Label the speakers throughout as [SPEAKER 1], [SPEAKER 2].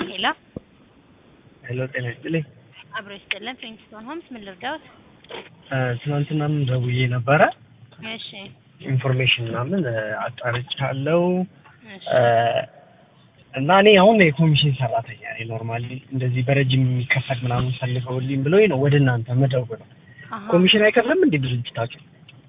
[SPEAKER 1] ሄሎ
[SPEAKER 2] ሄሎ ጤና ይስጥልኝ።
[SPEAKER 1] አብሮ ይስጥልን። ፕሪንስቶን ሆምስ ምን ልርዳዎት?
[SPEAKER 2] ትናንትናም ደውዬ ነበረ
[SPEAKER 1] እሺ
[SPEAKER 2] ኢንፎርሜሽን ምናምን አጣርቻለሁ
[SPEAKER 1] እሺ
[SPEAKER 2] እና እኔ አሁን የኮሚሽን ሰራተኛ ነኝ። ኖርማሊ እንደዚህ በረጅም የሚከፈል ምናምን ፈልገውልኝ ብሎኝ ነው ወደ እናንተ መደውለው።
[SPEAKER 1] አሃ።
[SPEAKER 2] ኮሚሽን አይከፍልም እንዴ ድርጅታችሁ?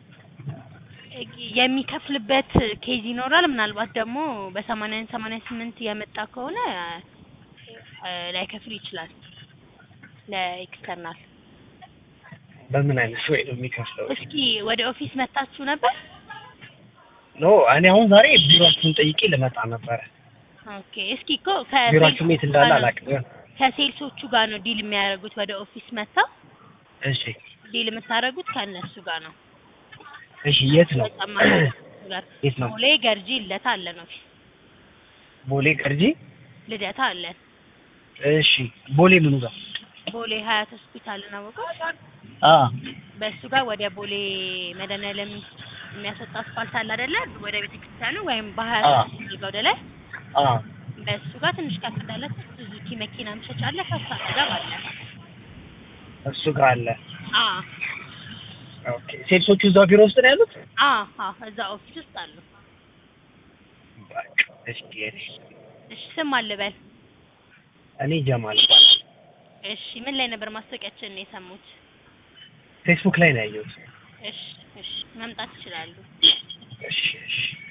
[SPEAKER 1] የሚከፍልበት ኬዝ ይኖራል። ምናልባት ደግሞ በሰማንያን ሰማንያ ስምንት የመጣ ከሆነ እ ላይከፍል ይችላል ለኤክስተርናል።
[SPEAKER 2] በምን አይነት ወይ ነው የሚከፍለው?
[SPEAKER 1] እስኪ ወደ ኦፊስ መታችሁ ነበር?
[SPEAKER 2] ኖ እኔ አሁን ዛሬ ቢሮአችሁን ጠይቄ ልመጣ ነበረ።
[SPEAKER 1] ኦኬ። እስኪ እኮ
[SPEAKER 2] ቢሮአችሁ የት እንዳለ አላውቅም።
[SPEAKER 1] ከሴልሶቹ ጋር ነው ዲል የሚያደርጉት። ወደ ኦፊስ መጥተው
[SPEAKER 2] እሺ
[SPEAKER 1] ዲል የምታደርጉት ከእነሱ ጋር ነው።
[SPEAKER 2] እሺ የት ነው?
[SPEAKER 1] ተጨማሪ ጋር
[SPEAKER 2] የት ነው?
[SPEAKER 1] ቦሌ ገርጂ ልደታ አለን ኦፊስ
[SPEAKER 2] ቦሌ ገርጂ።
[SPEAKER 1] ልደታ አለን።
[SPEAKER 2] እሺ ቦሌ ምኑ ጋር?
[SPEAKER 1] ቦሌ ሀያት ሆስፒታልን አወቀው
[SPEAKER 2] አ
[SPEAKER 1] በእሱ ጋር ወደ ቦሌ መድኃኒዓለም የሚያስወጣ አስፋልት አለ አይደለ? ወደ ቤተክርስቲያኑ ወይም በሀያት
[SPEAKER 2] አዎ።
[SPEAKER 1] ሆስፒታል ወደ ላይ
[SPEAKER 2] አ
[SPEAKER 1] በእሱ ጋር ትንሽ ከፍ እንዳለ ሱዙኪ መኪና መሸጫ አለ። ከሱ አጠገብ አለ።
[SPEAKER 2] እሱ ጋር አለ።
[SPEAKER 1] አ
[SPEAKER 2] ኦኬ ሴልሶቹ እዛው ቢሮ ውስጥ ነው ያሉት?
[SPEAKER 1] አ አ እዛ ኦፊስ ውስጥ አሉ።
[SPEAKER 2] በቃ እስኪ እኔ
[SPEAKER 1] እሺ ስም አልበል።
[SPEAKER 2] እኔ ጀማል እባላለሁ።
[SPEAKER 1] እሺ ምን ላይ ነበር ማስታወቂያችንን የሰሙት?
[SPEAKER 2] ፌስቡክ ላይ ነው ያየሁት።
[SPEAKER 1] እሺ እሺ መምጣት ይችላሉ።
[SPEAKER 2] እሺ እሺ